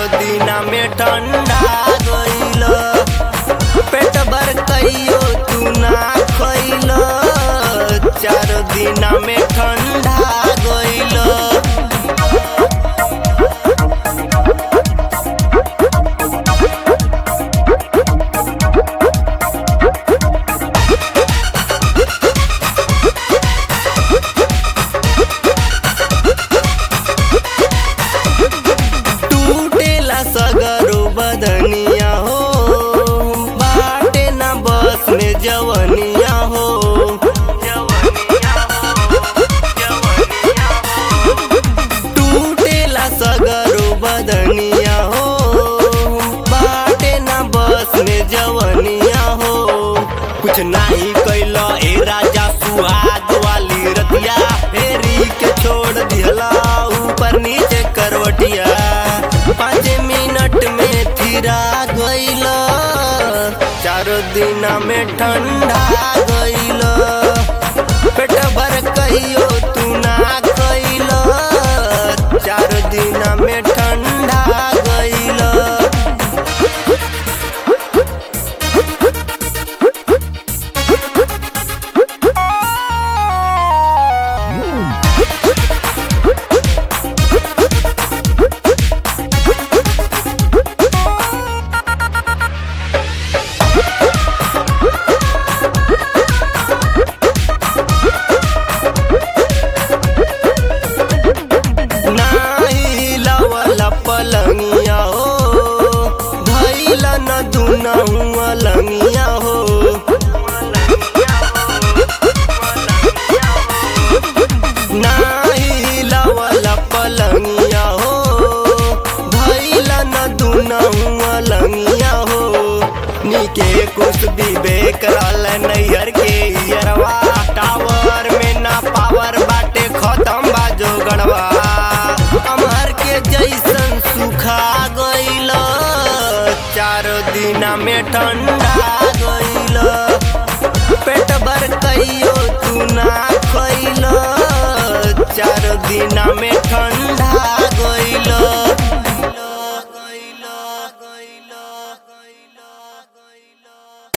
दिना में ठंडा गइल पेट भर कहियो तू ना खइल चार दिना में ठंडा गइल टूटेला सगरो बदनिया हो बाटे ना बस में जवनिया हो टूटेला सगरो बदनिया हो बाटे ना बस में जवनिया हो कुछ नहीं कैला ए राजा सुहाग वाली रतिया फेरी के छोड़ दिहला ऊपर नीचे करवटिया पाँच मिनट में थिरा गइल चार दिन में ठंडा गइल पेट भर कहियो तू ना खइल चार दिन में ठंडा गइल नाही लवला पलंगिया हो धैल न दुनहु अलंगिया हो नाही लवला पलंगिया हो धैल न दुनहु अलंगिया हो नीके कुछ विवेक रहल नैहर के यरवा टावर में ना पावर बाटे खत्म बाजो गड़वा अमर के जैसन सुखा गइल चार दिना में ठंडा गइल पेट भर कहियो तू ना खइल चार दिना में